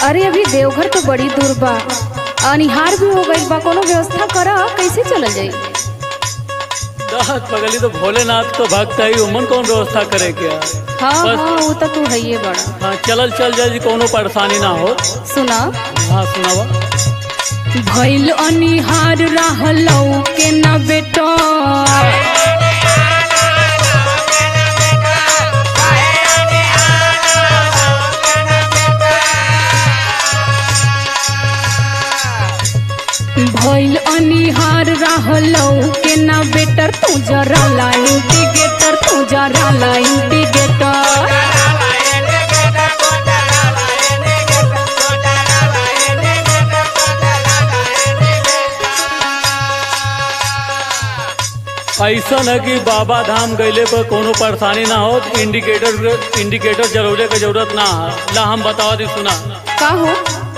अरे अभी देवघर तो बड़ी दूर बा अनिहार भी हो गई बा कोनो व्यवस्था करा कैसे चलल जाई दहत पगली तो भोलेनाथ तो भक्त है उमन कौन व्यवस्था करे क्या हाँ बस। हाँ वो तो तू है ये बड़ा हाँ चलल चल जाए जी कोनो परेशानी ना हो सुना हाँ सुनावा भइल अनिहार रहलौ के न बेटा भइल अनिहार रहलौ के न बेटर तू जरा ला इंडिकेटर तू जरा ला इंडिकेटर ऐसा है कि बाबा धाम गईले पर कोनो परेशानी ना हो इंडिकेटर इंडिकेटर जरूरे के जरूरत ना है ला हम बतावा दी सुना का हो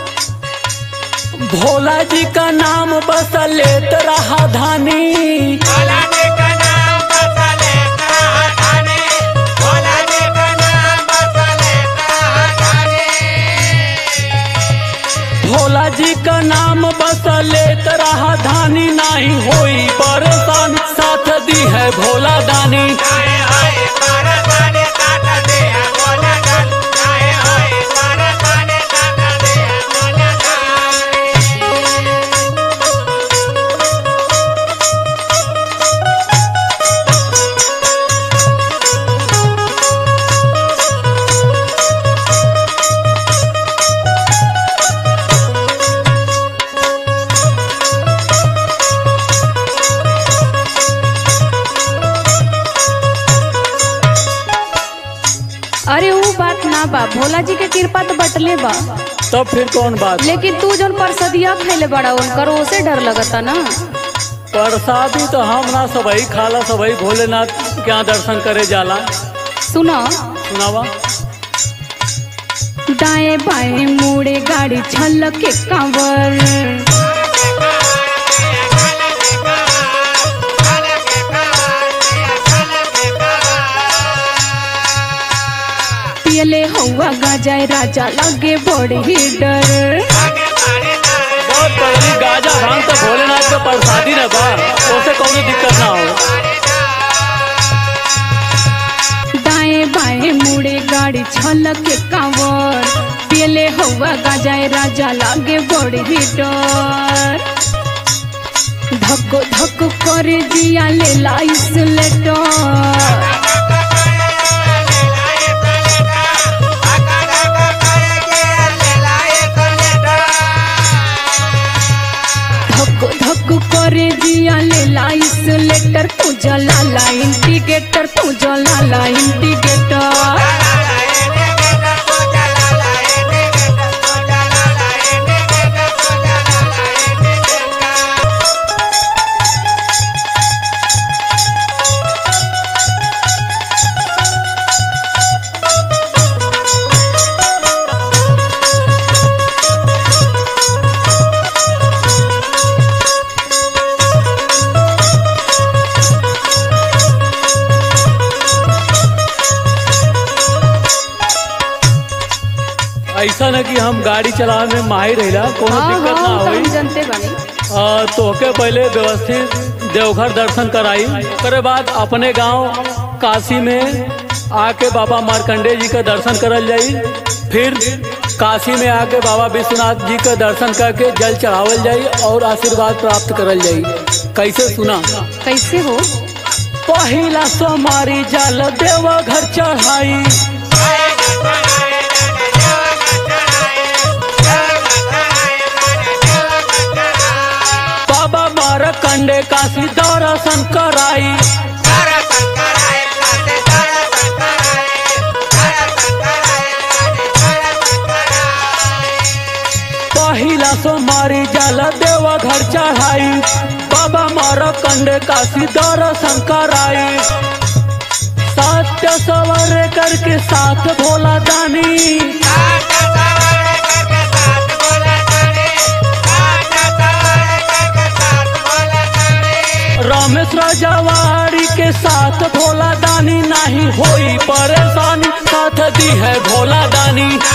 भोला जी का नाम बस लेत रहा धानी भोला जी का नाम बस लेत रहा धानी नहीं होई परेशान साथ दी है भोला दानी अरे वो बात ना बा भोला जी के कृपा तो बटले बा तब फिर कौन बात लेकिन तू जौन परसदिया खैले बड़ा उनकर ओसे डर लगता ना प्रसादी तो हम ना सबही खाला सबही भोलेनाथ के यहाँ दर्शन करे जाला सुना सुनावा दाएं बाएं मुड़े गाड़ी छलक के कांवर पियले हवा गाजाए राजा लगे बड़ी डर बहुत पहली गाजा भांग तो भोलेनाथ के प्रसादी न बा उसे कौनो दिक्कत ना हो दाएं बाएं मुड़े गाड़ी छलक के कांवर पियले हवा गाजाए राजा लागे बड़ी डर धक्को धक्को करे जिया ले लाइस लेटर धक्को धक्को करे जिया ले लाइस लेटर तू जला ला इंडिकेटर तू जला ला इंडिकेटर ऐसा न कि हम गाड़ी चलावे में माहिर रहिला कोनो हाँ दिक्कत ना हाँ तो होई हम जनते बानी आ, तोहके पहले व्यवस्थित देवघर दर्शन कराई ओकरे बाद अपने गांव काशी में आके बाबा मार्कंडे जी का दर्शन करल जाई फिर काशी में आके बाबा विश्वनाथ जी का दर्शन करके जल चढ़ावल जाई और आशीर्वाद प्राप्त करल जाई कैसे सुना कैसे हो पहिला सोमारी जल देवघर चढ़ाई बाबा मार्कंडे काशी दर्शन कराई पहिला सोमारी जल देवघर चढ़ाई बाबा मार्कंडे काशी दर्शन कराई सत्य सवर करके साथ भोला दानी रमेश राजावाड़ी के साथ भोला दानी नहीं होई परेशानी साथ दी है भोला दानी